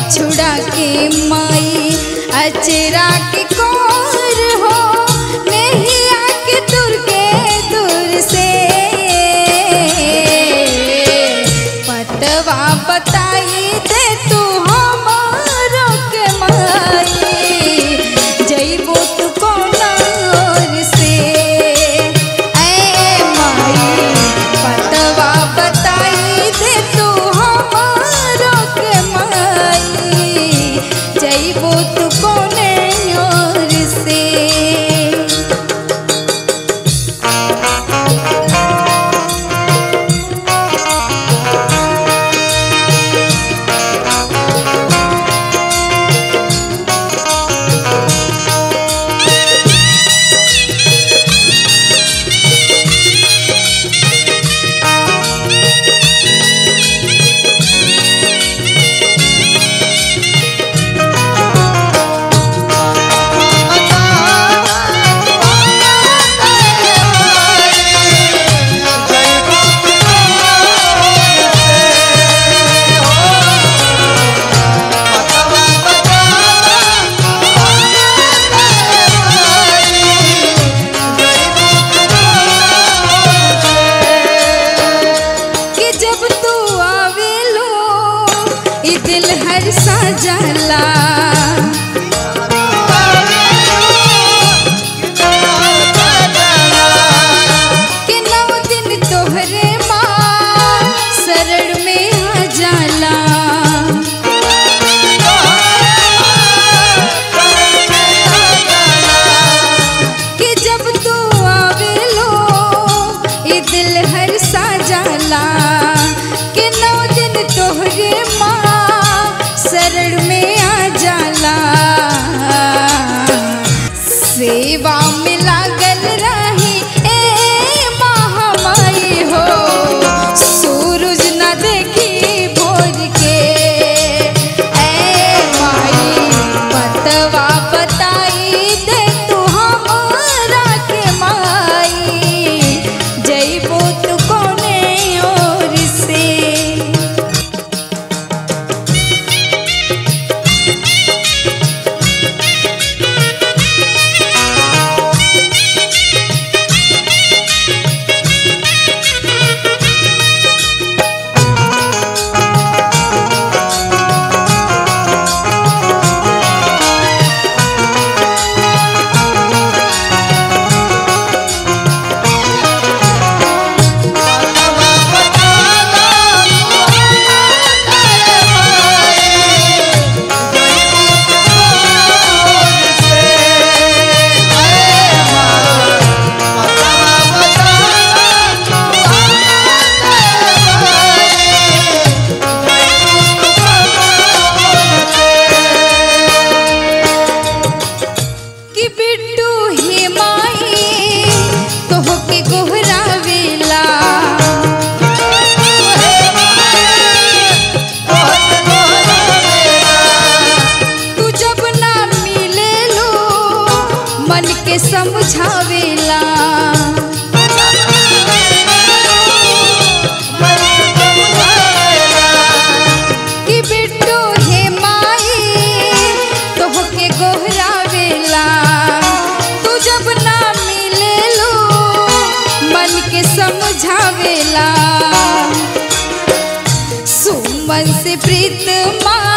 छुड़ा के माई अचरा के कोर हो नहीं आके दूर के दूर से पतवा बताई दे तू हमारो के माई जइबो तू कोना ओर से ऐ माई पतवा बताई दे तू हमारो के माई जइबो तू कोने ओर से कि जब तू आवेलो ई दिल हर सा जाला कि नौ दिन तोहरे माँ शरण में आ जाला कि जब तू आवेलो ई दिल हर सा जाला कि नौ दिन तोहरे माँ शरण में आ जाला सेवा में लागल रही ए महामाई हो सूरज न देखी भोर के ए माई बतवा बताई दे तू हमारा के माई जइबो तू कोने ओर से कि बिट्टू हे माई तोहके गोहरावेला तू जब ना मिले लो मन के समझावेला कि बिट्टू हे माई तोहके गोहरावेला तू जब ना मिले लो मन के समझावेला सुमन से प्रीत माँ